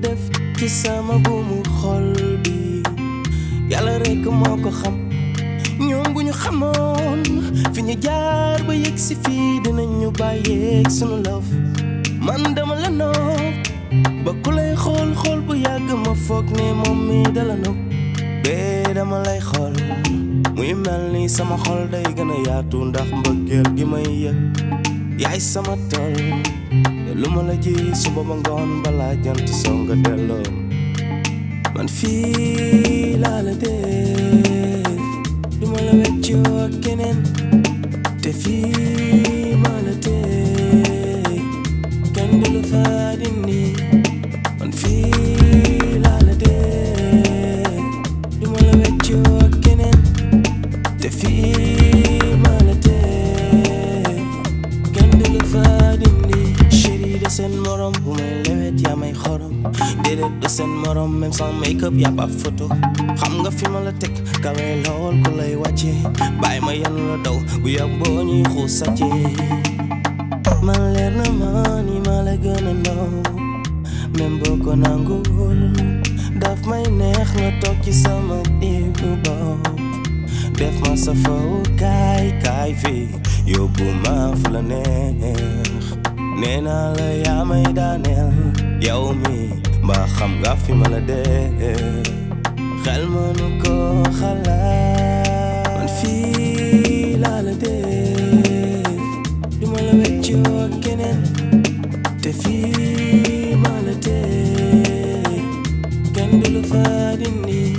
def ci sama buumu xol bi yàlla rekk moo ko xam ñoom bu ñu xamoon fi ñu jaar ba yegg si fii dinañu bàyyeeg sunu love man dama la nopp ba ku lay xool xool bu yàgg ma foog ne moom mi dala nopp bee dama lay xool muy mel ni sama xol day gën a yaatu ndax mbëggeel gi may yëg yaay sama tool te lu ma la ji suba ba ngoon balaa jant soo nga delloo man fii laa la def du ma la weccoo ak keneen te fii ma la teg kenn du la fa dindi man fii laa la def du ma la weccoo ak keneen te fii ma la teg kenn du la fa dindi chéri de seen morom bu may lewet yaa may xorom déedéet de seen morom même sans make up yaa ba photo xam nga fi ma la teg kawe lool ku lay wàcce bàyyi ma yan la daw bu yàbboo ñuy xuus sàcce man leer na ma ni ma la gën a naw même boo ko nangul daf may neex nga toog ci sama diggu bopp def ma sa faw kaay kaay fii yóbbu ma fu la neex nee naa la yaa may daaneel yow mi mbaa xam nga fi ma la dee xel mënu ko xalaat man fii laa la def du ma la weccoo ak keneen te fii ma la teg kenn du la fa dindi